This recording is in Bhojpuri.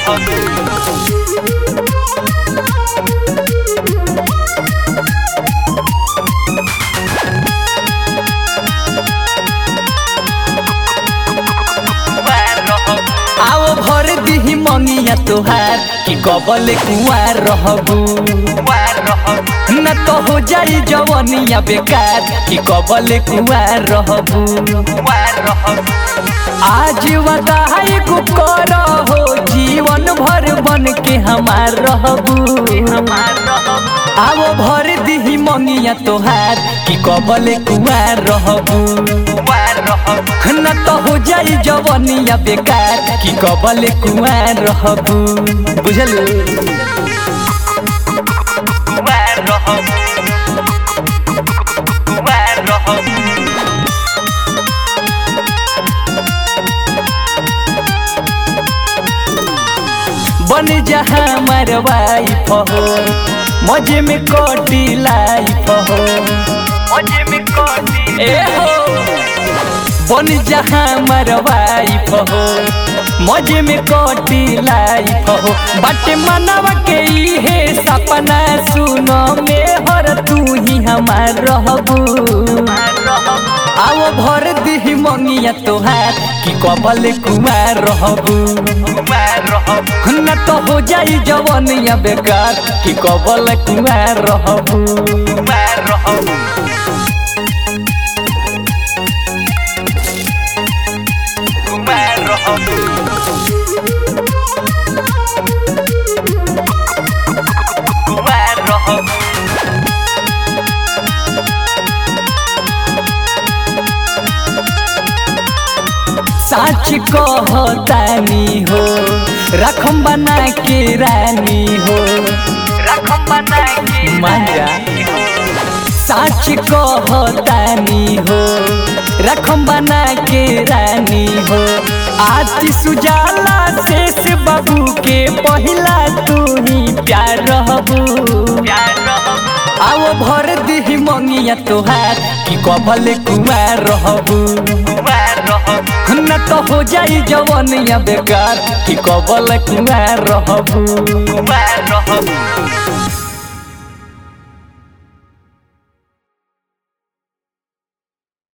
आओ भर दिही मंगिया तोहार कि कबल कुआर रहबू न तो हो जाई जवनिया बेकार कि कबल कुआर रहबू आज वदाई को कर हो जीवन भर बन के हमार रहबू आओ भर दिही मंगिया तोहार कि कबल कुआर रहबू न तो हो जाई जवनिया बेकार कि कबल कुआर रहबू बुझल बन जहाँ मरवाई हो मजे में कटी लाइफ हो मजे में कटी ए हो बन जहाँ मरवाई हो मजे में कटी लाइफ हो बट मनवा के इहे सपना सुनो में हर तू ही हमार रहबू आओ भर दिही मंगिया तोहार कि कबल कुमार रहबू न तो हो जाई जवनिया बेकार कि कबल कुमार रहबू साच कहतानी हो रखम बना के रानी हो रखम बना के मांजा साच कहतानी हो रखम बना के रानी हो आज सुजाला शेष बाबू के पहिला तू ही प्यार रहबू आओ भर दिही मंगिया तोहार कि कबल कुमार रहबू न तो हो जाई जवनिया बेकार कि कबल कुमार रहबू